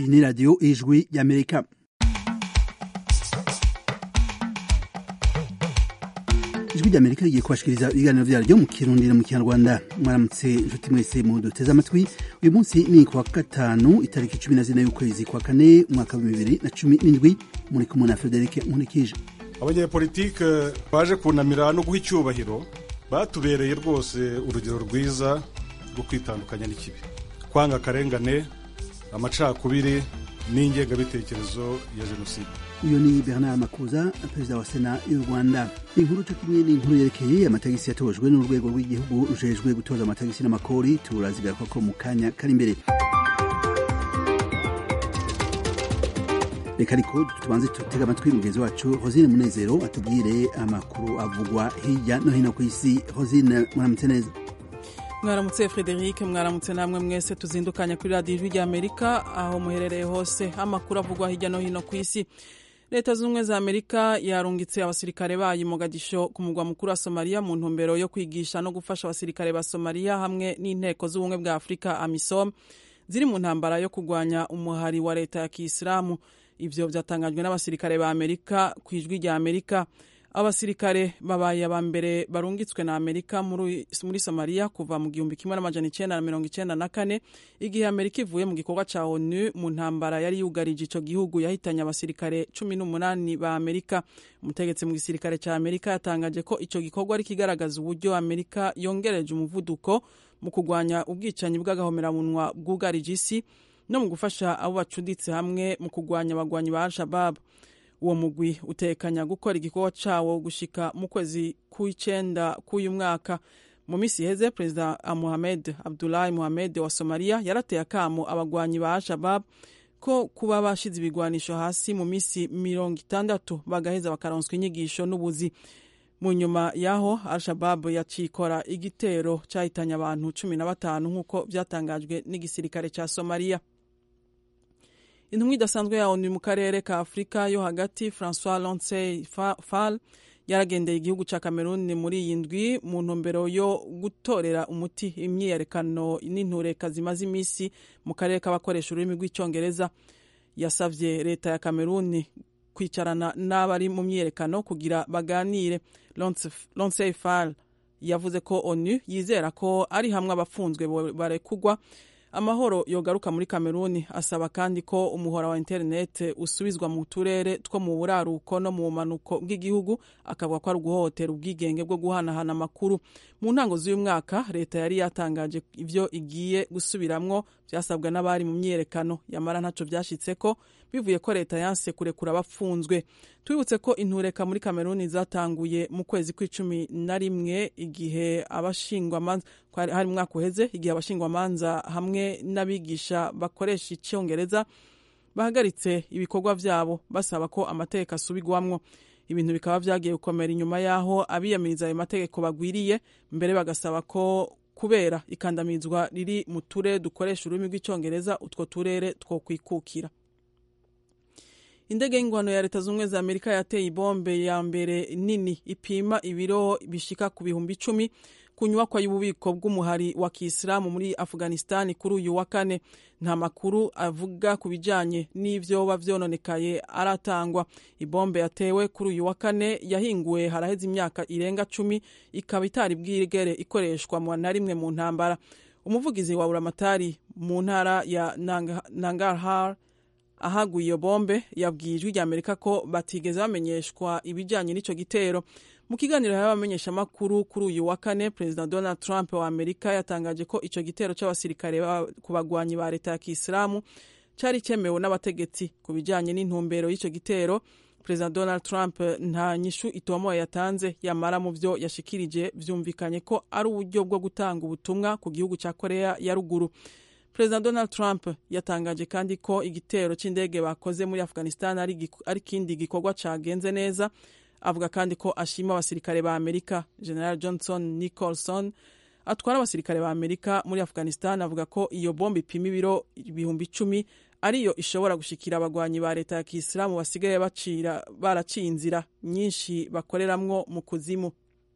ni radiyo ijwi y'amerika ijwi ry'amerika rigiye kubashikiriza ibiganiro vyaryo mu kirundi no mu kinyarwanda mwaramutse inshuti mwese mu duteze amatwi uyu munsi ni kuwa gatanu itariki cumi na zine y'ukwezi kwa kane umwaka wa bibiri na cumi n'indwi muri kumwe na frederic nkunikije abanyepolitike baje kunamira no guha icyubahiro batubereye rwose urugero rwiza rwo kwitandukanya n'ikibi kwanga akarengane amacakubiri n'ingengabitekerezo ya jenoside uyu ni bernard makuza perezida wa sena y'u rwanda inkuru cyo kimwe n'inkuru yerekeye amatagisi yatojwe n'urwego rw'igihugu rujejwe gutoza amatagisi n'amakori turazigaruka ko mu kanya kari imbere reka ariko tubanze tutega amatwi mugenzi wacu hosine munezero atubwire amakuru avugwa hirya no hino ku isi hosine muramutse neza mwaramutse frederic mwaramutse namwe mwese tuzindukanya kuri radiyo ijwi ry'amerika aho muherereye hose amakuru avugwa hirya no hino ku isi leta zunze ubumwe za amerika yarungitse abasirikare bayo mogadisho ku mugwa mukuru wa somaliya mu ntumbero yo kwigisha no gufasha abasirikare ba somaliya hamwe n'inteko z'ubumwe bwa afurika amisom ziri mu ntambara yo kurwanya umuhari wa leta ya kisilamu ivyo vyatangajwe n'abasirikare ba amerika ku ijwi rya amerika abasirikare babaye aba mbere barungitswe na amerika muri, muri somaliya kuva mu gihumbi kimwe n'amajana icenda na mirongo icenda na kane igihe amerika ivuye mu gikorwa ca onu mu ntambara yari yugarije ico gihugu yahitanye abasirikare cumi n'umunani ba amerika umutegetsi mu gisirikare ca amerika yatangaje ko ico gikorwa ari kigaragaza uburyo amerika yongereje umuvuduko mu kurwanya ubwicanyi bw'agahomeramunwa bwugarije isi no mu gufasha abo bacuditse hamwe mu kurwanya abagwanyi ba al-shabab uwo mugwi utekanya gukora igikorwa cawo gushika mu kwezi kw'icenda k'uyu mwaka mu misi iheze perezida mohamed abdulahi mohamed wa somaliya yarateye akamo abagwanyi ba al-shabab ko kuba bashize ibigwanisho hasi mu misi mirongo itandatu bagaheza bakaronswa inyigisho n'ubuzi mu nyuma y'aho al-shabab yacikora igitero cyahitanye abantu cumi na batanu nk'uko byatangajwe n'igisirikare cya somaliya intumwa idasanzwe ya onu mu karere ka afurika yo hagati francois lonsey fall yaragendeye igihugu cya cameroon muri iyi ndwi mu ntumbero yo gutorera umuti imyiyerekano n'intureka zimaze iminsi mu karere k'abakoresha ururimi rw'icyongereza yasabye leta ya cameroon kwicarana n'abari mu myiyerekano kugira baganire lonsey fall yavuze ko onu yizera ko ari hamwe abafunzwe barekugwa amahoro yogaruka muri kameruni asaba kandi ko umuhora wa interineti usubizwa mu turere two mu buraruko no mu bumanuko bw'igihugu akavuga ko ari uguhohotera ubwigenge bwo guhanahana amakuru mu ntango z'uyu mwaka leta yari yatangaje ibyo igiye gusubiramwo byasabwa n'abari mu myiyerekano yamara ntaco byashitse ko bivuye ko leta yanse kurekura abafunzwe twibutse ko intureka muri kameruni zatanguye mu kwezi kw'icumi na rimwe igihe abashingwamanza hari mu mwaka uheze igihe abashingwamanza hamwe n'abigisha bakoresha icyongereza bahagaritse ibikorwa vyabo basaba ko amategeko asubigwamwo ibintu bikaba vyagiye gukomera inyuma y'aho abiyamiriza ayo mategeko bagwiriye mbere bagasaba ko kubera ikandamizwa riri mu turere dukoresha ururimi rw'icyongereza utwo turere two kwikukira indege y'ingwano ya leta z'ubumwe za amerika yateye ibombe ya mbere nini ipima ibiro bishika ku bihumbi icumi ku nyubakwa y'ububiko bw'umuhari wa kisilamu muri afghanistan kuri uyu wa kane nta makuru avuga ku bijanye n'ivyoba vyononekaye aratangwa ibombe yatewe kuri uyu wa kane yahinguwe haraheze imyaka irenga cumi ikaba itari bwigere ikoreshwa na rimwe mu ntambara umuvugizi wa uramatari mu ntara ya nangarhar ahaguye iyo bombe yabwiye ijwi rya amerika ko batigeze bamenyeshwa ibijyanye n'icyo gitero mu kiganiro y'abamenyeshamakuru kuri uyu wa kane perezida donald trump wa amerika yatangaje ko icyo gitero cy'abasirikare ku bagwanyi ba leta ya kisilamu cyari cyemewe n'abategetsi ku bijyanye n'intumbero y'icyo gitero perezida donald trump nta nyishu itomoye yatanze yamara mu byo yashikirije byumvikanye ko ari uburyo bwo gutanga ubutumwa ku gihugu cya korea ya ruguru perezida donald trump yatangaje kandi ko igitero cy'indege bakoze muri afghanistan ari ikindi gikorwa cyagenze neza avuga kandi ko ashima abasirikare ba amerika general johnson nicholson atwara abasirikare ba amerika muri afghanistan avuga ko iyo bombe ipima ibiro ibihumbi icumi ariyo ishobora gushikira abagwanyi ba leta ya kisilamu basigaye bacira baraciye inzira nyinshi bakoreramwo mu kuzimu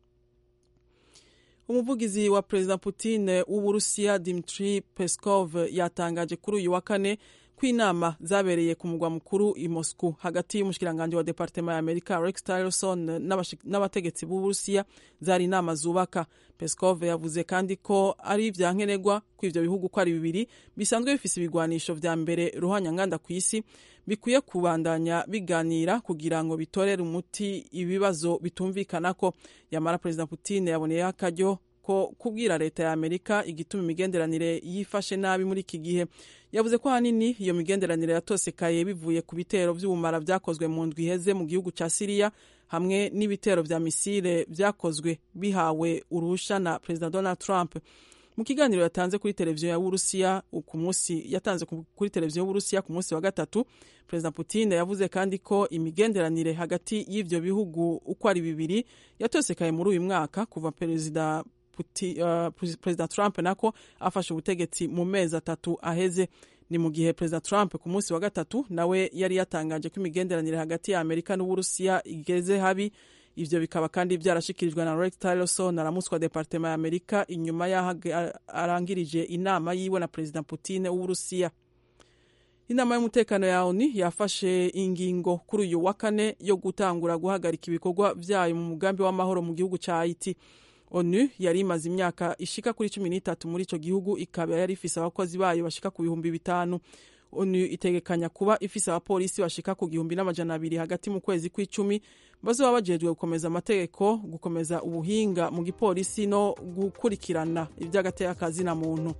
umuvugizi wa perezida Putin w'uburusiya Dmitry Peskov yatangaje kuri uyu wa kane kw'inama zabereye ku mugwa mukuru i Moscow hagati y'umushikiranganje wa departema ya Amerika Rex Tillerson n'abategetsi b'Uburusiya zari inama zubaka Peskov yavuze kandi ko ari ivyankenerwa ko ivyo bihugu ko ari bibiri bisanzwe bifise ibigwanisho vya mbere ruhanyanganda ku isi bikwiye kubandanya biganira kugira ngo bitorere umuti ibibazo bitumvikanako yamara Perezida Putin yaboneyeho akaryo ko kubwira leta ya Amerika igituma imigenderanire yifashe nabi muri iki gihe yavuze ko hanini iyo migenderanire yatosekaye bivuye ku bitero vy'ubumara vyakozwe mu ndwi iheze mu gihugu ca Syria hamwe n'ibitero vya misile vyakozwe bihawe uruhusha na Perezida Donald Trump mu kiganiro yatanze kuri televiziyo ya Burusiya ku munsi yatanze kuri televiziyo y'Uburusiya ku munsi wa gatatu Perezida Putin yavuze kandi ko imigenderanire hagati y'ivyo bihugu uko ari bibiri yatosekaye muri uyu mwaka kuva Perezida Uh, Perezida Trump nako afashe ubutegetsi mu mezi atatu aheze ni mu gihe Perezida Trump ku munsi wa gatatu nawe yari yatangaje ko imigenderanire hagati ya Amerika n'Uburusiya igeze habi ivyo bikaba kandi vyarashikirijwe na Rex Tillerson aramuswa departema ya Amerika inyuma y'aho arangirije inama yiwe na Perezida Putin w'Uburusiya inama y'umutekano ya ONU yafashe ingingo kuri uyu wa kane yo gutangura guhagarika ibikorwa vyayo mu mugambi w'amahoro mu gihugu ca Haiti onu yari imaze imyaka ishika kuri cumi n'itatu muri ico gihugu ikaba yari ifise abakozi bayo bashika ku bihumbi bitanu onu itegekanya kuba ifise abapolisi bashika ku gihumbi n'amajana abiri hagati mu kwezi kw'icumi bazoba bajejwe gukomeza amategeko gukomeza ubuhinga mu gipolisi no gukurikirana ivy'agateka na muntu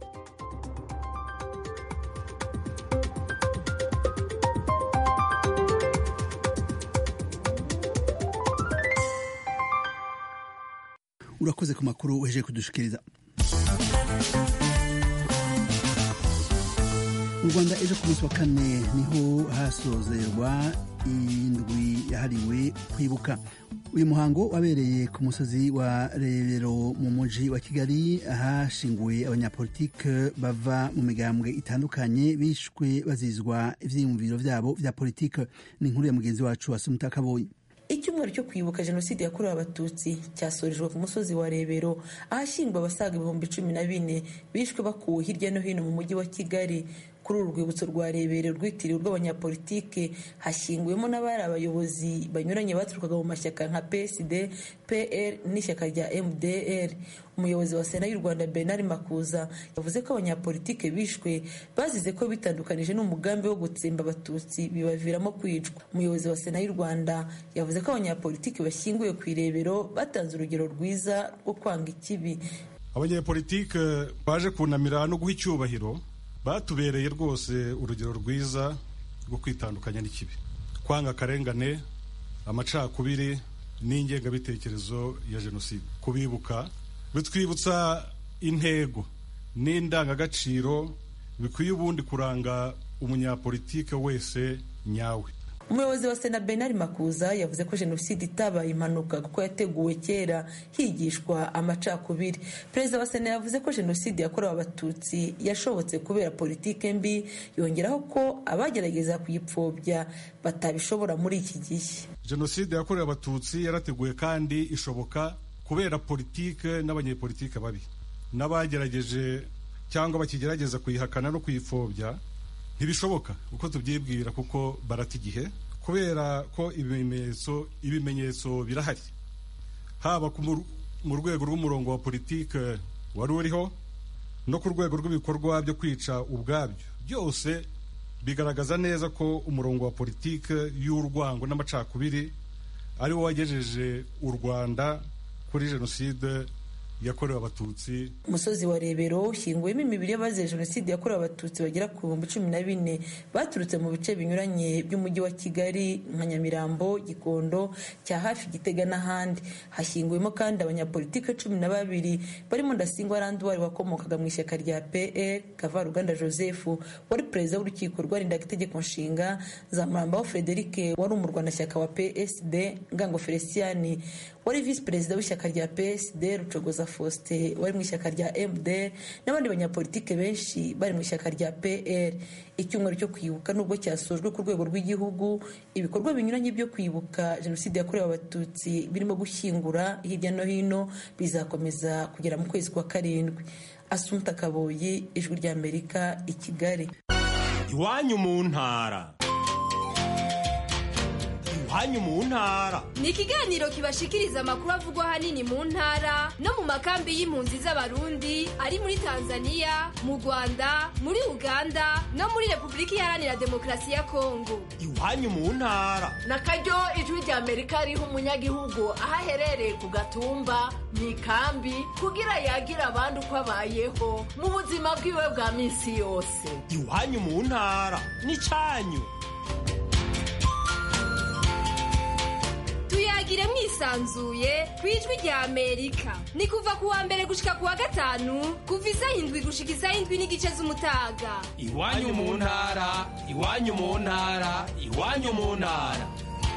urakoze ku makuru weje kudushikiriza mu rwanda ejo ku munsi wa kane niho hasozerwa indwi yahariwe kwibuka uyu muhango wabereye ku musozi wa rebero mu muji wa kigali ahashinguwe abanyapolitike bava mu migambwe itandukanye bishwe bazizwa ivyiyumviro vyabo vya politike ni inkuru ya mugenzi wacu asumuta kaboyi icyumweru cyo kwibuka jenoside yakorewe abatutsi cyasorejwe ku musozi wa rebero ahashyingwa abasaga ibihumbi cumi na bine bishwe bakuwe hirya no hino mu mujyi wa kigali kuri uru rwibutso rwa rebere rwitiriwe rw'abanyapolitike hashyinguwemo n'abari abayobozi banyuranye baturukaga mu mashyaka nka psd pr n'ishyaka rya mdr umuyobozi wa sena y'u rwanda bernard makuza yavuze ko abanyapolitike bishwe bazize ko bitandukanije n'umugambi wo gutsemba abatutsi bibaviramo kwicwa umuyobozi wa sena y'u rwanda yavuze ko abanyapolitike bashyinguye ku irebero batanze urugero rwiza rwo kwanga ikibi abanyapolitike baje kunamira no guha icyubahiro batubereye rwose urugero rwiza rwo kwitandukanya n'ikibi kwanga akarengane amacakubiri n'ingengabitekerezo ya jenoside kubibuka bitwibutsa intego n'indangagaciro bikwiye ubundi kuranga umunyapolitike wese nyawe umuyobozi wa sena benari makuza yavuze ko jenoside itabaye impanuka kuko yateguwe kera higishwa amacakubiri perezida wa sena yavuze ko jenoside yakorewe abatutsi yashobotse kubera politike mbi yongeraho ko abagerageza kuyipfobya batabishobora muri iki gihe jenoside yakorewe abatutsi yarateguwe kandi ishoboka kubera politike n'abanyepolitike babi n'abagerageje cyangwa bakigerageza kuyihakana no kuyipfobya ntibishoboka uko tubyibwira kuko barata igihe kubera ko ibimenyetso ibimenyetso birahari haba mu rwego rw'umurongo wa politike wari uriho no ku rwego rw'ibikorwa byo kwica ubwabyo byose bigaragaza neza ko umurongo wa politike y'urwango n'amacakubiri ari wo wagejeje u rwanda kuri jenoside yakorewe abatutsi umusozi wa rebero ushyinguwemo imibiri y'abazize jenoside yakorewe abatutsi bagera ku bihumbi cumi na bine baturutse mu bice binyuranye by'umujyi wa kigali nka nyamirambo gikondo cya hafi gitega n'ahandi hashyinguwemo kandi abanyapolitike cumi na babiri barimo ndasingwa randuwari wakomokaga mu ishyaka rya pr kavaruganda joseph wari perezida w'urukiko rwarindaga itegeko nshinga zamurambaho frederic wari umurwanashyaka wa psd ngango feliciani wari visi perezida w'ishyaka rya psd rucogoza faustin wari mu ishyaka rya mdr n'abandi banyapolitike benshi bari mu ishyaka rya pr icyumweru cyo kwibuka nubwo cyasojwe ku rwego rw'igihugu ibikorwa binyuranye byo kwibuka jenoside yakorewe abatutsi birimo gushyingura hirya no hino bizakomeza kugera mu kwezi kwa karindwi asumta kaboyi ijwi ry'amerika i kigali iwanyu mu ntara iwanyu mu ntara ni ikiganiro kibashikiriza amakuru avugwa ahanini mu ntara no mu makambi y'impunzi z'abarundi ari muri tanzania mu rwanda muri uganda no muri repubulika iharanira demokarasi ya kongo iwanyu mu ntara na karyo ijwi rya amerika riha umunyagihugu aho aherereye ku gatumba mu ikambi kugira yagira abandi uko abayeho mu buzima bwiwe bwa minsi yose iwanyu mu ntara n'icyanyu tuyagire mwisanzuye ku ijwi rya amerika ni kuva ku wa mbere gushika ku wa gatanu kuva isaha indwi gushika isaha indwi n'igice z'umutaga iwanyu mu ntara iwanyu mu ntara iwanyu mu ntara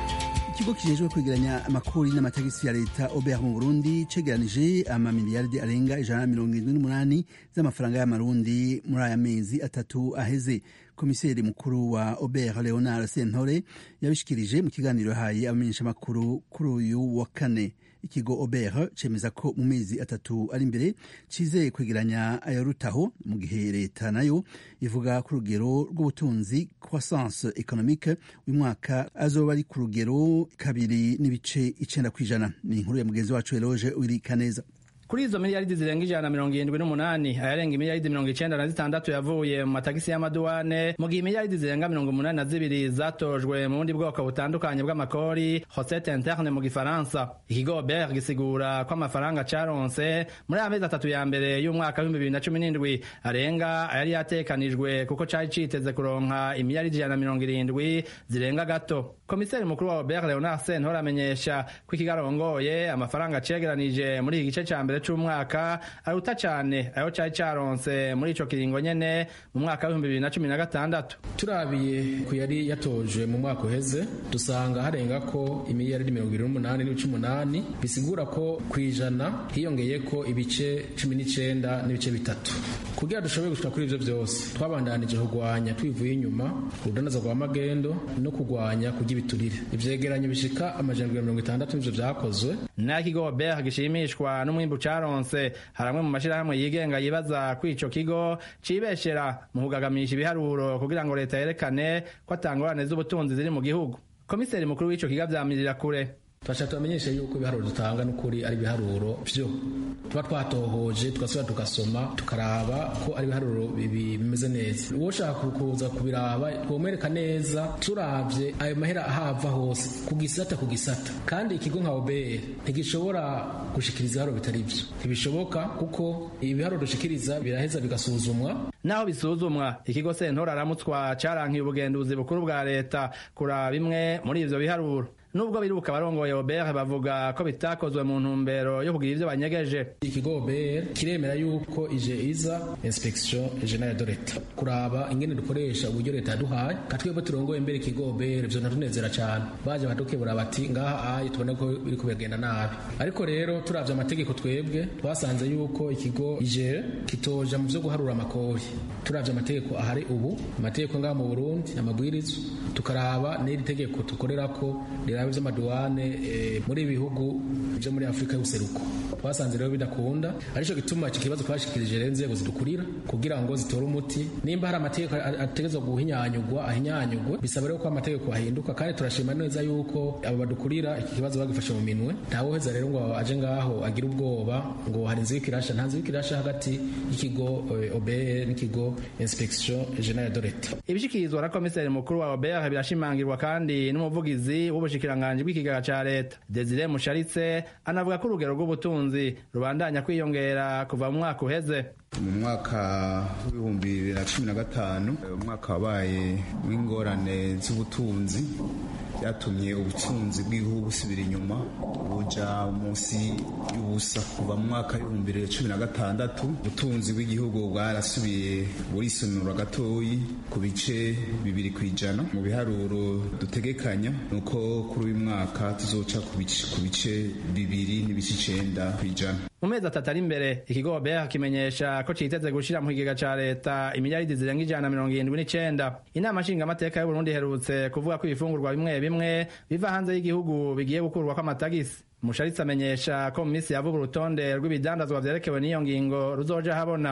ikigo kijejwe kwegeranya amakori n'amatagisi ya leta obr mu burundi cegeranije amamiliyaridi arenga ijana na mirongo irindwi n'umunani z'amafaranga y'amarundi muri aya mezi atatu aheze komiseri mukuru wa obr leonard sentore yabishikirije mu kiganiro yahaye abamenyeshamakuru kuri uyu wa kane ikigo obr cemeza ko mu mezi atatu ari imbere cizeye kwegeranya ayarutaho mu gihe leta nayo ivuga ku rugero rw'ubutunzi croissance economique uyu mwaka azoba ari ku rugero kabiri n'ibice icenda kw'ijana ni inkuru ya mugenzi wacu eloge wiri kaneza kuri izo miliyaridi zirenga ijana na mirongo irindwi n'umunani ayarenga imiliyaridi mirongo icenda na zitandatu yavuye mu matagisi y'amaduwane mu gihe imiliyaridi zirenga mirongo umunani na zibiri zatojwe mu bundi bwoko butandukanye bw'amakori hosete interne mu gifaransa ikigo ber gisigura ko amafaranga caronse muri aya mezi atatu ya mbere y'umwaka w'ibihumbi bibiri na cumi n'indwi arenga ayari yatekanijwe kuko cari citeze kuronka imiliyaridi ijana na mirongo irindwi zirenga gato komiseri mukuru wa obert leonard sentore amenyesha ko ikigarongoye amafaranga cegeranije muri iki gice ca mbere c'umwaka aruta cane ayo cari caronse muri ico kiringo nyene mu mwaka w'ibihumbi bibiri na cumi na gatandatu turabiye ku yari yatojwe mu mwaka uheze dusanga harenga ko imiliyaridi mirongo irindwi n'umunani n'ibice umunani bisigura ko ku ijana hiyongeye ko ibice cumi n'icenda n'ibice bitatu kugira dushobore gushika kuri ivyo vyose twabandanije kugwanya twivuye inyuma urudanaza rwa magendo no kugwanya kurya ibiturire ivyegeranyo bishika amajana mirongo itandatu n'ivyo vyakozwe n'ikigo ber gishimishwa n'umwimbu caronse hari amwe mu mashirahamwe yigenga yibaza ko ico kigo cibeshera mu kugagamisha ibiharuro kugira ngo leta yerekane ko atangorane z'ubutunzi ziri mu gihugu komiseri mukuru w'ico kigo avyamirira kure turashaka tubamenyeshe yuko ibiharuro dutanga n'ukuri ari ibiharuro vyo tuba twatohoje tugasubira tugasoma tukaraba ko ari ibiharuro bimeze neza uwo ushaka kuza kubiraba twomwereka neza turavye ayo mahera ahava hose ku gisata ku gisata kandi ikigo nka obr ntigishobora gushikiriza ibiharuro bitari vyo ntibishoboka kuko ibiharuro dushikiriza biraheza bigasuzumwa naho bisuzumwa ikigo sentora aramutswa carankiye ubugenduzi bukuru bwa leta kuraba bimwe muri ivyo biharuro nubwo biruka abarongoye obr bavuga ko bitakozwe mu ntumbero yo kugira ivyo banyegeje ikigo obr kiremera yuko ije iza inspection generale de leta kuraba ingene dukoresha uburyo leta yaduhaye katwebwe turongoye mbere ikigo obr vyo natunezera cane baje badukebura bati ngaha ayi tubona ko biriko biragenda nabi ariko rero turavye amategeko twebwe twasanze yuko ikigo ije kitoja mu vyo guharura amakori turavye amategeko ahari ubu amategeko ngaha mu burundi amabwirizwa tukaraba n'iri tegeko tukorerako rirabe vy'amaduwane e, muri ibihugu vyo muri afurika y'ubuseruko twasanze rero bidakunda arico gituma iki kibazo twashikirije rero inzego zidukurira kugira ngo zitore umuti nimba hari amategeko ategerezwa guhinyanyugwa ahinyanyugwe bisaba rero ko amategeko ahinduka kandi turashima neza yuko abo badukurira iki kibazo bagifashe mu minwe ntawoheza rero ngo aje ngaho agire ubwoba ngo hari inzu y'ikirasha nta nzu y'ikirasha hagati y'ikigo e, OBR n'ikigo inspection generale de l'etat ibishikirizwa na komiseri mukuru wa OBR birashimangirwa kandi n'umuvugizi w'ubushikiranganji bw'ikigega ca leta Desire Musharitse anavuga ko urugero rw'ubutunzi rubandanya kwiyongera kuva mu mwaka uheze mu mwaka w'ibihumbi bibiri na cumi na gatanu umwaka wabaye w'ingorane z'ubutunzi byatumye ubutunzi bw'igihugu busubira inyuma buja munsi y'ubusa kuva mu mwaka w'ibihumbi bibiri na cumi na gatandatu ubutunzi bw'igihugu bwarasubiye burisonura gatoyi ku bice bibiri ku ijana mu biharuro dutegekanya ni uko kuri uyu mwaka tuzoca ku bice bibiri n'ibice icenda ku ijana mu mezi atatu ari imbere ikigo obeha kimenyesha ko citeze gushira mu kigega ca leta imiliyaridi zirenga ijana na mirongo irindwi n'icenda inama nshingamateka y'uburundi iherutse kuvuga ko ibifungurwa bimwe bimwe biva hanze y'igihugu bigiye gukurwako amatagisi musharitsi amenyesha ko mu minsi ya vuba urutonde rw'ibidandazwa vyerekewe n'iyo ngingo ruzoja habona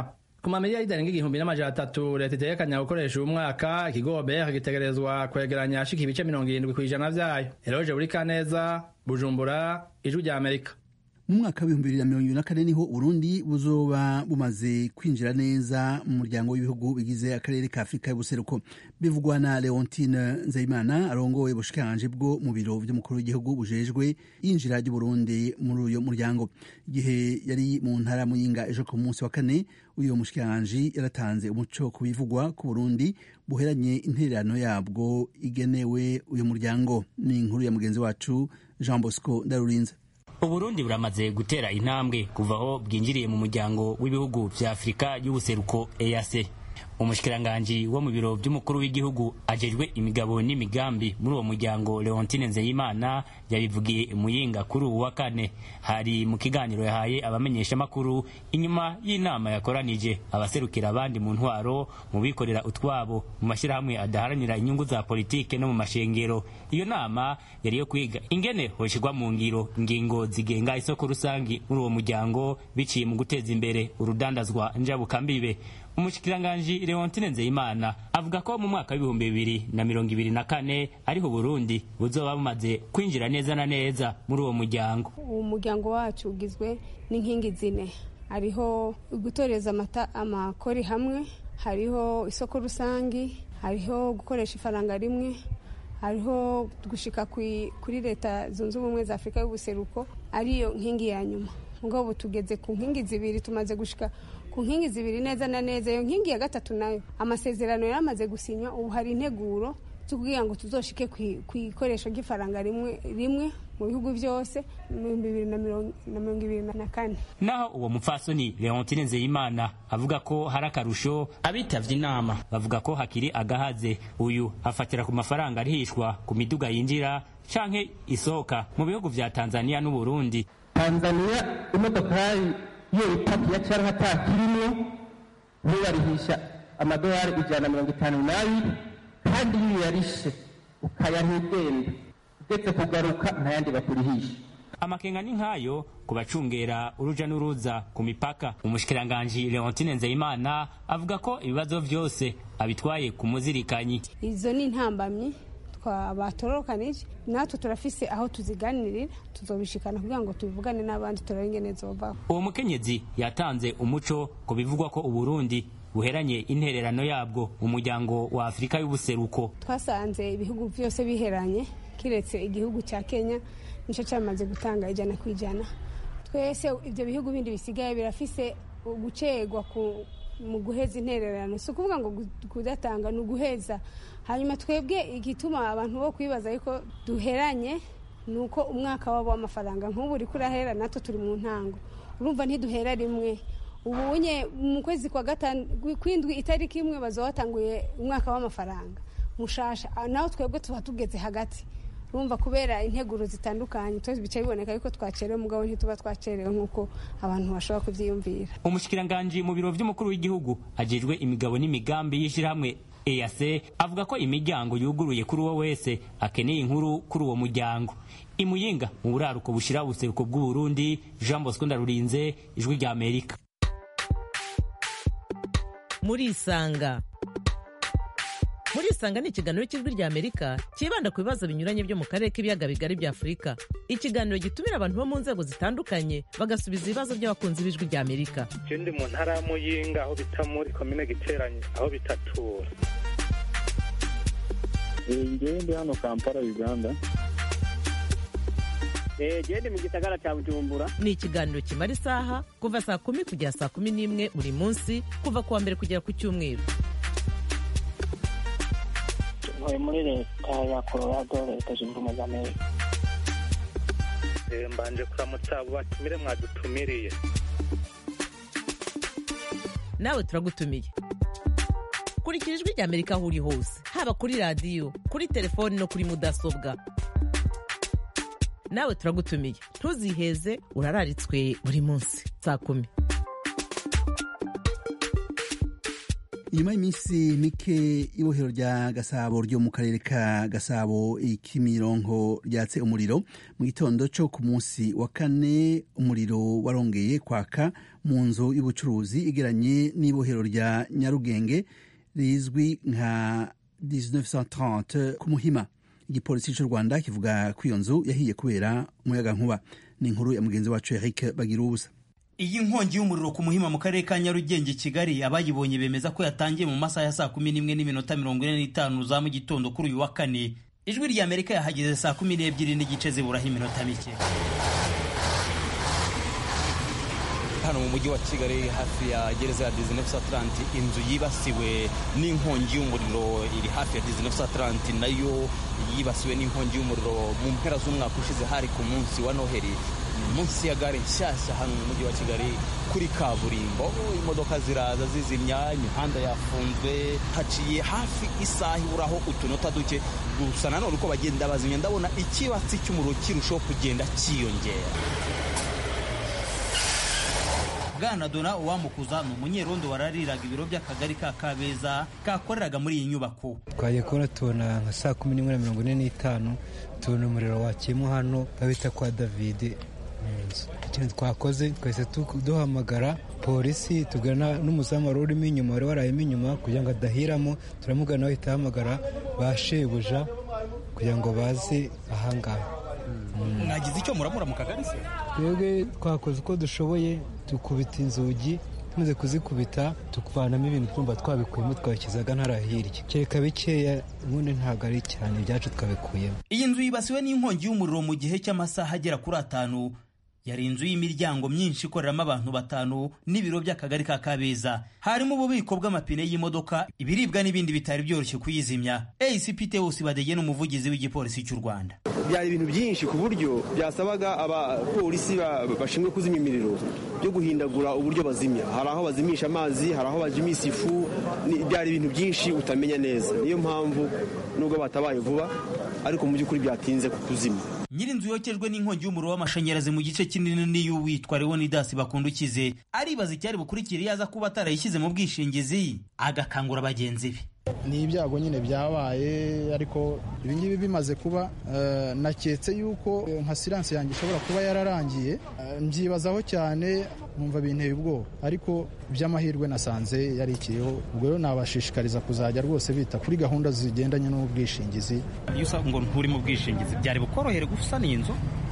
ku mamiliyari arenga igihumbi n'amajana atatu leta itegekanya gukoresha uyu mwaka ikigo obr gitegerezwa kwegeranya ashika ibice mirongo irindwi kw'ijana vyayo eroje buri kaneza bujumbura ijwi rya amerika mu mwaka w'ibihumbi bibiri na mirongo ibiri na kane niho uburundi buzoba bumaze kwinjira neza mu muryango w'ibihugu bigize akarere ka afurika y'ubuseruko bivugwa na leontine nzeyimana arongoye ubushikiranganje bwo mu biro vy'umukuru w'igihugu bujejwe yinjira ry'uburundi muri uyo muryango igihe yari mu ntara muyinga ejo ku munsi wa kane uyo mushikiranganje yaratanze umuco ku bivugwa ku burundi buheranye intererano yabwo igenewe uyu muryango ni inkuru ya mugenzi wacu jean bosco ndarurinze uburundi buramaze gutera intambwe kuva aho bwinjiriye mu muryango w'ibihugu vya afurika y'ubuseruko ease umushikiranganji wo mu biro vy'umukuru w'igihugu ajejwe imigabo n'imigambi muri uwo muryango leontine nzeyimana yabivugiye muyinga kuri uwu wa kane hari mu kiganiro yahaye abamenyeshamakuru inyuma y'inama yakoranije abaserukira abandi mu ntwaro mu bikorera utwabo mu mashyirahamwe adaharanira inyungu za politike no mu mashengero iyo nama yari yo kwiga ingene hoshirwa mu ngiro ingingo zigenga isoko rusangi muri uwo muryango biciye mu guteza imbere urudandazwa njabukambibe umushikiranganji leontine nzeyimana avuga ko mu mwaka w'ibihumbi bibiri na mirongo ibiri na kane ariho burundi buzoba bumaze kwinjira neza na neza muri uwo muryango uwo muryango wacu ugizwe n'inkingi zine hariho gutoreza amata amakori hamwe hariho isoko rusangi hariho gukoresha ifaranga rimwe hariho gushika kuri leta zunze ubumwe za afurika y'ubuseruko ariyo nkingi ya nyuma mugabo tugeze ku nkingi zibiri tumaze gushika ku nkingi zibiri neza na neza iyo nkingi ya gatatu nayo amasezerano yaramaze gusinywa ubu hari integuro zo kugira ngo tuzoshike ku ikoresho ry'ifaranga rimwe rimwe mu bihugu byose mu bihumbi bibiri na mirongo ibiri na kane naho uwo mupfasoni leontine nzeyimana avuga ko hari akarusho abitavye inama bavuga ko hakiri agahaze uyu afatira ku mafaranga arihishwa ku miduga yinjira canke isohoka mu bihugu vya tanzania n'uburundi tanzania imodokari iyo ipakiye cyangwa atakirimwo ntubarihisha amadolari ijana na mirongo itanu n'abiri kandi iyo uyarishe ukayaha igenda ugetse kugaruka ntayandi bakurihisha amakenga ni nk'ayo ku bacungera uruja n'uruza ku mipaka umushikiranganji leontine nzeyimana avuga ko ibibazo vyose abitwaye ku muzirikanyi izo ni intambamyi batorokanije natwe turafise aho tuziganirira tuzobishikana kugira ngo tubivugane n'abandi turabe ingene zovaho uwo mukenyezi yatanze umuco ku bivugwa ko uburundi buheranye intererano yabwo mu muryango wa afurika y'ubuseruko twasanze ibihugu byose biheranye kiretse igihugu cya kenya nicyo cyamaze gutanga ijana ku ijana twese ibyo bihugu bindi bisigaye birafise gucegwa mu guheza intererano si ukuvuga ngo kudatanga ni uguheza hanyuma twebwe igituma abantu bo kwibaza ariko duheranye ni uko umwaka wabo w'amafaranga nk'ubu uri kurahera natwe turi mu ntango urumva ntiduhera rimwe ubu nye mu kwezi kwa gatanu kw'indwi itariki imwe bazaba batanguye umwaka w'amafaranga mushasha naho twebwe tuba tugeze hagati urumva kubera integuro zitandukanye twese bica biboneka yuko twacerewe mugabo ntituba twacerewe nk'uko abantu bashobora kubyiyumvira umushikiranganji mu biro vy'umukuru w'igihugu ajejwe imigabo n'imigambi y'ishirahamwe EAC avuga ko imiryango yuguruye kuri uwo wese akeneye inkuru kuri uwo muryango imuyinga mu buraruko bushira ubuseruko bw'uburundi jean bosco ndarurinze ijwi rya amerika muri isanga muri isanga ni ikiganiro cy'ijwi rya amerika cyibanda ku bibazo binyuranye byo mu karere k'ibiyaga bigari bya afurika ikiganiro gitumira abantu bo mu nzego zitandukanye bagasubiza ibibazo by'abakunzi b'ijwi rya amerika ndi mu ntara ya muyinga aho bita muri komine giteranye aho bitatura ngewe ndi hano kampala uganda gende mu gisagara cya bujumbura ni ikiganiro kimara isaha kuva saa kumi kugera saa kumi n'imwe buri munsi kuva ku wa mbere kugera ku cyumweru ntuye muri leta ya colorado leta zunze ubumwe za amerika mbanje kuramutsa abo batumire mwadutumiriye nawe turagutumiye kurikira ijwi rya amerika aho uri hose haba kuri radiyo kuri telefoni no kuri mudasobwa nawe turagutumiye ntuziheze urararitswe buri munsi saa kumi inyuma y'iminsi mike ibohero rya gasabo ryo mu karere ka gasabo ikimironko ryatse umuriro mu gitondo cyo ku munsi wa kane umuriro warongeye kwaka mu nzu y'ubucuruzi igeranye n'ibohero rya nyarugenge rizwi nka 1930 ku muhima igipolisi cy'u rwanda kivuga ko iyo nzu yahiye kubera umuyaga nkuba ni inkuru ya mugenzi wacu eric bagira ubusa iyi nkongi y'umuriro ku muhima mu karere ka nyarugenge kigali abayibonye bemeza ko yatangiye mu masaha ya saa kumi n'imwe n'iminota mirongo ine n'itanu za mu gitondo kuri uyu wa kane ijwi rya amerika yahageze saa kumi n'ebyiri n'igice ziburaho iminota mike hano mu mujyi wa kigali hafi ya gereza ya dizinefusa atalanti inzu yibasiwe n'inkongi y'umuriro iri hafi ya dizinefusa atalanti nayo yibasiwe n'inkongi y'umuriro mu mpera z'umwaka ushize hari ku munsi wa noheli munsi ya gare nshyashya hano mu mujyi wa kigali kuri kaburimbo imodoka ziraza zizimya imihanda yafunzwe haciye hafi isaha iburaho utunota duke gusa nanone uko bagenda bazimya ndabona ikibatsi cy'umuriro kirushaho kugenda cyiyongera bwana dona uwamukuza ni umunyerondo warariraga ibiro by'akagari ka kabeza kakoreraga muri iyi nyubako twagiye kubona tubona nka saa kumi n'imwe na mirongo ine n'itanu tubona umuriro wakiyemo hano babita kwa davide ikintu twakoze twahise duhamagara polisi tugana n'umuzamu wari urimo inyuma wari warayemo inyuma kugira ngo adahiramo turamugana bahita bahamagara ba shebuja kugira ngo baze ahangaha mwagize icyo muramura mu kagari se twebwe twakoze uko dushoboye dukubita inzugi tumaze kuzikubita tukuvanamo ibintu twumva twabikuyemo twabishyizaga ntara hirya kereka bikeya ubundi ntabwo ari cyane ibyacu twabikuyemo iyi nzu yibasiwe n'inkongi y'umuriro mu gihe cy'amasaha agera kuri atanu yari inzu y'imiryango myinshi ikoreramo abantu batanu n'ibiro by'akagari ka kabeza harimo ububiko bw'amapine y'imodoka ibiribwa n'ibindi bitari byoroshye kuyizimya acp teus badege n'umuvugizi w'igipolisi cy'u rwanda byari ibintu byinshi ku buryo byasabaga abapolisi bashinzwe kuzimya imiriro byo guhindagura uburyo bazimya hari aho bazimisha amazi hari aho bazimisha ifu byari ibintu byinshi utamenya neza niyo mpamvu nubwo batabaye vuba ariko mu by'ukuri byatinze kuzimya nyir'inzu yokejwe n'inkongi y'umuriro w'amashanyarazi mu gice kinini n'iy'uwitwa leonidas bakundukize aribaza icyari bukurikira iyo aza kuba atarayishyize mu bwishingizi agakangura bagenzi be ni ibyago nyine byabaye ariko ibingibi bimaze kuba naketse yuko nka siranse yanjye ishobora kuba yararangiye mbyibazaho cyane numva binteye ubwoba ariko by'amahirwe nasanze yarikiriho ubwo rero nabashishikariza kuzajya rwose bita kuri gahunda zigendanye n'ubwishingizi iyo usanga ngo nturi mu bwishingizi byari bukorohere gusana iyi nzu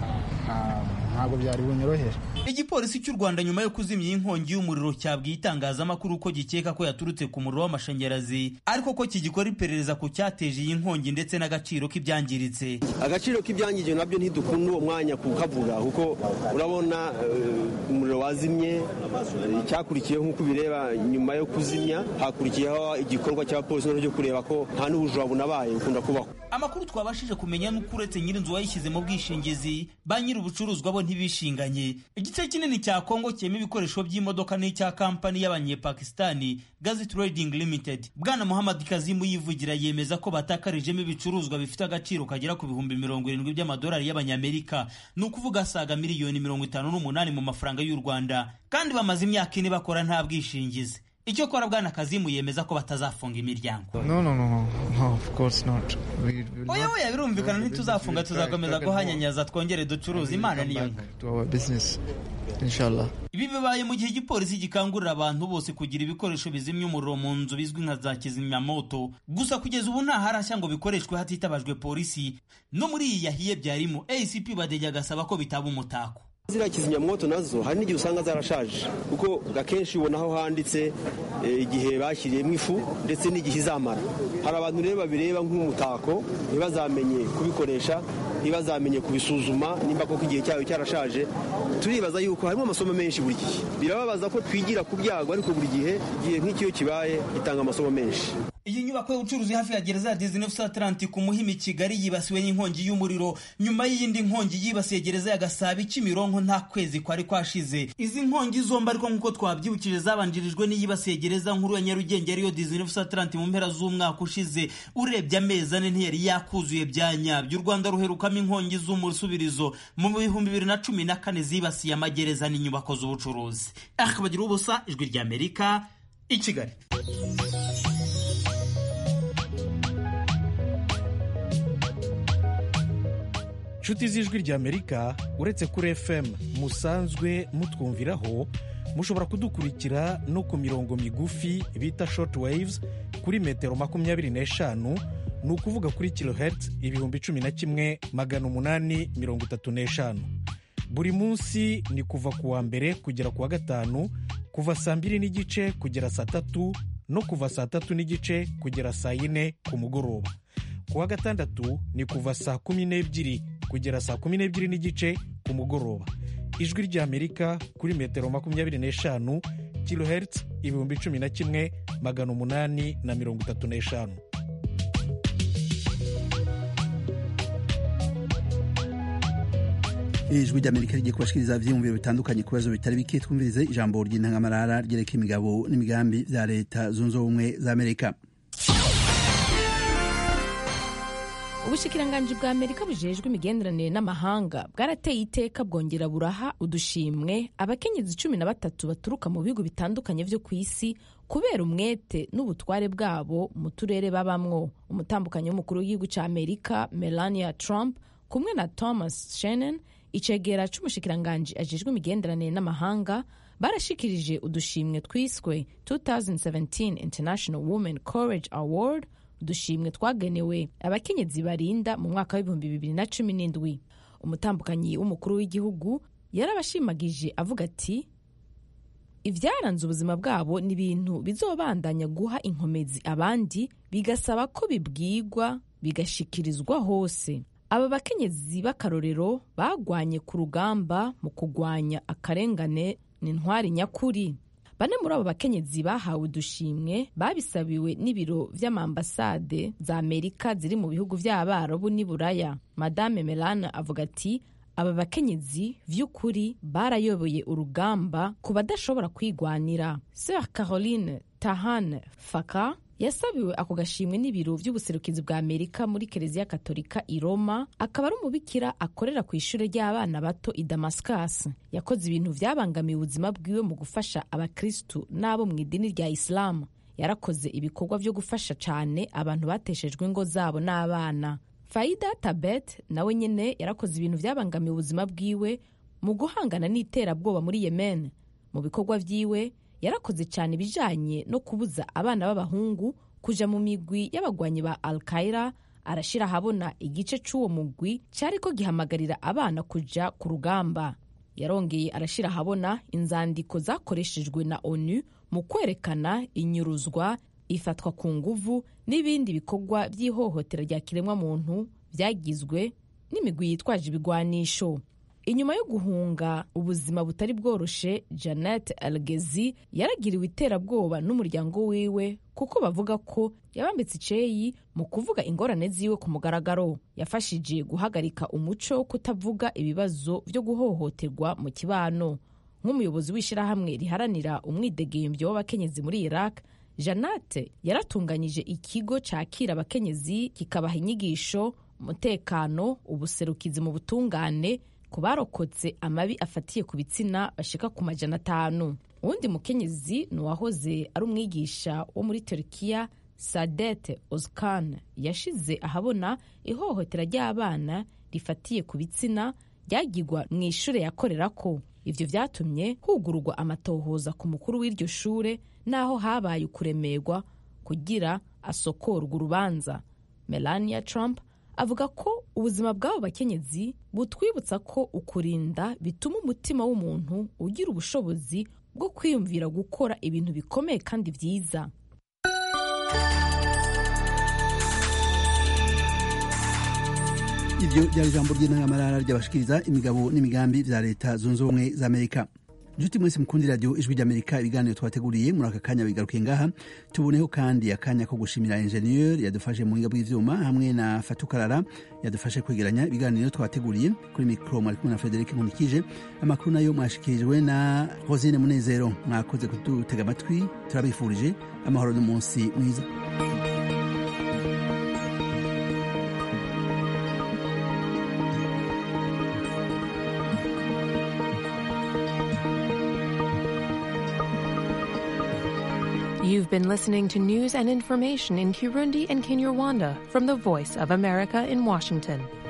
ntabwo byari bunyorohere igipolisi cy'u rwanda nyuma yo kuzimya iyi nkongi y'umuriro cyabwiye itangazamakuru ko gikeka ko yaturutse ku muriro w'amashanyarazi ariko ko kigikora iperereza ku cyateje iyi nkongi ndetse n'agaciro k'ibyangiritse agaciro k'ibyangije nabyo ntidukunda uwo mwanya kukavuga kuko urabona umuriro wazimye icyakurikiyeho nk'uko ubireba nyuma yo kuzimya hakurikiyeho igikorwa cy'abapolisi cyo kureba ko nta n'ubujura bunabaye bukunda kubaho amakuru twabashije kumenya nuko uretse nyir'inzu wayishyize mu bwishingizi ba nyir'ubucuruzwa bo ntibishinganye igice kinini cya kongo kirimo ibikoresho by'imodoka n'icya kampani y'abanyepakistani gazi trading limited bwana muhammad kazimu yivugira yemeza ko batakarijemo ibicuruzwa bifite agaciro kagera ku bihumbi mirongo irindwi by'amadolari y'abanyamerika ni ukuvuga asaga miliyoni mirongo itanu n'umunani mu mafaranga y'u rwanda kandi bamaze imyaka ine bakora nta bwishingizi icyo kora bwana kazimu yemeza ko batazafunga imiryango no no no no of course not we will oya oya birumvikana ntituzafunga tuzakomeza guhanyanyaza twongere ducuruza imana niyo to our business inshallah ibi bibaye mu gihe igipolisi gikangurira abantu bose kugira ibikoresho bizimya umuriro mu nzu bizwi nka za kizimyamoto gusa kugeza ubu nta harashya ngo bikoreshwe hatitabajwe polisi no muri iyi yahiye byarimo acp badege agasaba ko bitaba umutako ziriya kizimyamwoto nazo hari n'igihe usanga zarashaje kuko akenshi ubona aho handitse igihe bashyiriyemo ifu ndetse n'igihe izamara hari abantu rero babireba nk'umutako ntibazamenye kubikoresha ntibazamenye kubisuzuma nimba koko igihe cyayo cyarashaje turibaza yuko harimo amasomo menshi buri gihe birababaza ko twigira ku byago ariko buri gihe igihe nk'ikiyo kibaye gitanga amasomo menshi iyi nyubako y'ubucuruzi hafi ya gereza ya Disney Atlantic ku Muhimi Kigali yibasiwe n'inkongi y'umuriro nyuma y'iyindi nkongi yibasiye gereza ya Gasabi Kimironko nta kwezi kwari kwashize izi nkongi zombi ariko nk'uko twabyibukije zabanjirijwe n'iyibasiye gereza nkuru ya Nyarugenge ariyo Disney Atlantic mu mpera z'umwaka ushize urebye amezi ane ntiyari yakuzuye bya nyabyo u Rwanda ruherukamo inkongi z'umusubirizo mu bihumbi bibiri na cumi na kane zibasiye amagereza n'inyubako z'ubucuruzi akabagira ubusa ijwi ry'Amerika i Kigali nshuti z'ijwi ry'amerika uretse kuri fm musanzwe mutwumviraho mushobora kudukurikira no ku mirongo migufi bita short waves kuri metero makumyabiri n'eshanu ni ukuvuga kuri kilohertz ibihumbi cumi na kimwe magana umunani mirongo itatu n'eshanu buri munsi ni kuva ku wa mbere kugera ku wa gatanu kuva saa mbiri n'igice kugera saa tatu no kuva saa tatu n'igice kugera saa yine ku mugoroba ku wa gatandatu ni kuva saa kumi n'ebyiri kugera saa kumi n'ebyiri n'igice ku mugoroba ijwi ry'amerika kuri metero makumyabiri n'eshanu kilohertz ibihumbi cumi na kimwe magana umunani na mirongo itatu n'eshanu ijwi ry'amerika rigiye kubashikiriza ivyiyumviro bitandukanye ku bibazo bitari bike twumvirize ijambo ry'intangamarara ryereka imigabo n'imigambi vya leta zunze ubumwe za amerika ubushikiranganji bwa amerika bujejwe imigenderanire n'amahanga bwarateye iteka bwongera buraha udushimwe abakenyezi cumi na batatu baturuka mu bihugu bitandukanye vyo ku isi kubera umwete n'ubutware bwabo mu turere babamwo umutambukanyi w'umukuru w'igihugu ca amerika melania trump kumwe na thomas shannon icegera c'umushikiranganji ajejwe imigenderanire n'amahanga barashikirije udushimwe twiswe 2017 international women courage award udushimwe twagenewe abakenyezi barinda mu mwaka w'ibihumbi bibiri na cumi n'indwi umutambukanyi w'umukuru w'igihugu yarabashimagije avuga ati ibyaranze ubuzima bwabo ni ibintu bizobandanya guha inkomezi abandi bigasaba ko bibwigwa bigashikirizwa hose aba bakenyezi b'akarorero bagwanye ku rugamba mu kugwanya akarengane n'intwari nyakuri bane muri abo bakenyezi bahawe udushimwe babisabiwe n'ibiro vy'amambasade za amerika ziri mu bihugu vy'abarabu n'i buraya madame melana avuga ati aba bakenyezi vy'ukuri barayoboye urugamba ku badashobora kwigwanira sir caroline tahan faka yasabiwe ako gashimwe n'ibiro vy'ubuserukizi bwa amerika muri kereziya katolika i roma akaba ari umubikira akorera ku ishure ry'abana bato i damascus yakoze ibintu vyabangamiye ubuzima bwiwe mu gufasha abakristu n'abo mu idini rya isilamu yarakoze ibikorwa vyo gufasha cane abantu bateshejwe ingo zabo n'abana faida tabet nawe nyene yarakoze ibintu vyabangamiye ubuzima bwiwe mu guhangana n'iterabwoba muri yemen mu bikorwa vyiwe yarakoze cyane ibijanye no kubuza abana b'abahungu kuja mu migwi y'abagwanyi ba al-qaira arashira ahabona igice c'uwo mugwi cariko gihamagarira abana kuja ku rugamba yarongeye arashira ahabona inzandiko zakoreshejwe na onu mu kwerekana inyuruzwa ifatwa ku nguvu n'ibindi bikorwa by'ihohotera rya kiremwa muntu byagizwe n'imigwi yitwaje ibigwanisho inyuma yo guhunga ubuzima butari bworoshe janet algezi yaragiriwe iterabwoba n'umuryango wiwe kuko bavuga ko yabambitse iceyi mu kuvuga ingorane ziwe ku mugaragaro yafashije guhagarika umuco wo kutavuga ibibazo vyo guhohoterwa mu kibano nk'umuyobozi w'ishyirahamwe riharanira umwidegembyo w'abakenyezi muri iraq janate yaratunganyije ikigo cakira abakenyezi kikabaha inyigisho umutekano ubuserukizi mu butungane ku barokotse amabi afatiye ku bitsina bashika ku majana atanu uwundi mukenyezi ni uwahoze ari umwigisha wo muri turukiya sadete oskan yashize ahabona ihohotera ry'abana rifatiye ku bitsina ryagirwa mu ishure yakorerako ivyo vyatumye hugururwa amatohoza ku mukuru w'iryo shure n'aho habaye ukuremerwa kugira asokorwa urubanza melania trump avuga ko ubuzima bw'abo bakenyezi butwibutsa ko ukurinda bituma umutima w'umuntu ugira ubushobozi bwo kwiyumvira gukora ibintu bikomeye kandi byiza iryo ryari ijambo ry'intangamarara ryabashikiriza imigabo n'imigambi vya leta zunze ubumwe za amerika nshuti mwese mukundi radiyo ijwi ry'amerika ibiganiro twateguriye muri aka kanya bigarukiye ngaha tuboneho kandi akanya ko gushimira enjeniyeri yadufashe mu buhinga bw'ivyuma hamwe na fatukarara yadufashe kwegeranya ibiganiro twateguriye kuri mikoro mwari kumwe na frederic nkunikije amakuru nayo mwashikirijwe na rosine munezero mwakoze kudutega amatwi turabifurije amahoro n'umunsi mwiza You've been listening to news and information in Kirundi and Kinyarwanda from the Voice of America in Washington.